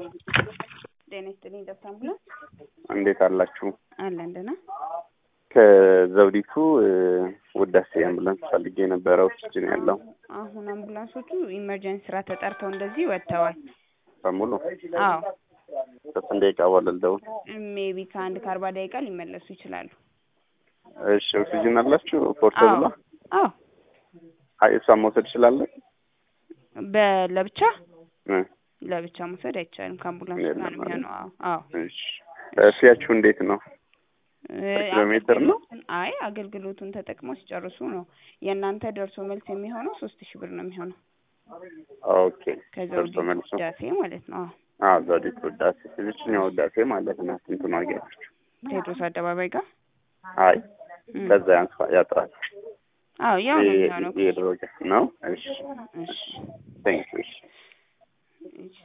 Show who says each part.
Speaker 1: ጤና ይስጥልኝ ደብተ አምቡላንስ
Speaker 2: እንዴት አላችሁ?
Speaker 1: አለን ደህና።
Speaker 2: ከዘውዲቱ ውዳሴ አምቡላንስ ፈልጌ የነበረ ኦክሲጅን ያለው
Speaker 1: አሁን አምቡላንሶቹ ኢመርጀንሲ ስራ ተጠርተው እንደዚህ ወጥተዋል።
Speaker 2: በሙሉ
Speaker 1: አዎ
Speaker 2: ከስንት ደቂቃ በኋላ ልደውል?
Speaker 1: ሜቢ ከአንድ ከአርባ ደቂቃ ሊመለሱ ይችላሉ።
Speaker 2: እሺ ኦክሲጅን አላችሁ? ፖርተብላ
Speaker 1: አዎ
Speaker 2: አይ እሷን መውሰድ እችላለሁ?
Speaker 1: በለብቻ
Speaker 2: እ
Speaker 1: ለብቻ መውሰድ አይቻልም። ከአምቡላንስ ጋር ነው የሚሆነው። አዎ አዎ
Speaker 2: እሺ ፊያችሁ እንዴት ነው? ኪሎ ሜትር ነው?
Speaker 1: አገልግሎቱን አይ አገልግሎቱን ተጠቅመው ሲጨርሱ ነው የእናንተ ደርሶ መልስ የሚሆነው ሶስት ሺህ ብር ነው የሚሆነው
Speaker 2: ኦኬ
Speaker 1: ከዘውዲቱ
Speaker 2: ደርሶ መልሱ
Speaker 1: ውዳሴ ማለት ነው። አዎ
Speaker 2: አዎ ዘውዲቱ ውዳሴ ይችኛው ውዳሴ ማለት ነው። ስንቱን አገኛችሁ?
Speaker 1: ቴዎድሮስ አደባባይ ጋር
Speaker 2: አይ
Speaker 1: እም።
Speaker 2: ከዛ ያንስ ያጥራል
Speaker 1: አዎ ያው ነው የሚሆነው።
Speaker 2: የድሮ ነው። እሺ
Speaker 1: እሺ
Speaker 2: ቴንክ ዩ እሺ
Speaker 1: እሺ